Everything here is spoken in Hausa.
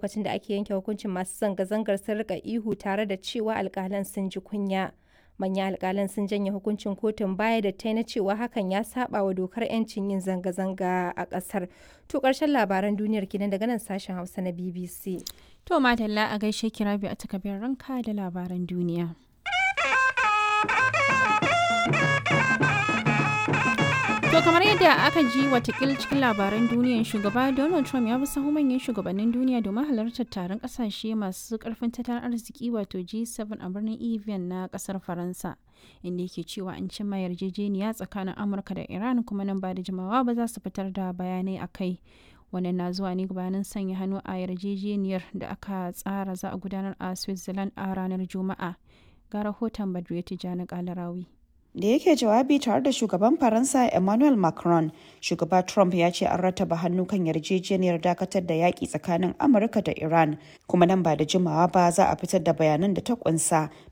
lokacin da ake yanke hukuncin masu zanga-zangar sun rika ihu tare da cewa alkalan sun ji kunya. Manyan alkalan sun janye hukuncin kotun baya da ta na cewa hakan ya saba wa dokar 'yancin yin zanga-zanga a kasar. To karshen labaran duniyar kenan daga nan sashen Hausa na BBC. To madalla a gaishe kirabi a takabin ranka da labaran duniya. To kamar yadda aka ji watakil cikin labaran duniyan shugaba Donald Trump ya bi sahu manyan shugabannin duniya domin halartar taron kasashe masu karfin tattalin arziki wato G7 a birnin Evian na kasar Faransa. Inda yake cewa an cimma yarjejeniya tsakanin Amurka da Iran kuma nan ba da jimawa ba za su fitar da bayanai a kai. Wannan na zuwa ne gabanin sanya hannu a yarjejeniyar da aka tsara za a gudanar a Switzerland a ranar Juma'a. Ga rahoton Badriya Tijjani Kalarawi. da yake jawabi tare da shugaban faransa emmanuel macron shugaba trump ya ce an rataba hannu kan yarjejeniyar dakatar da yaƙi tsakanin amurka da iran kuma nan ba da jimawa ba za a fitar da bayanan da ta kunsa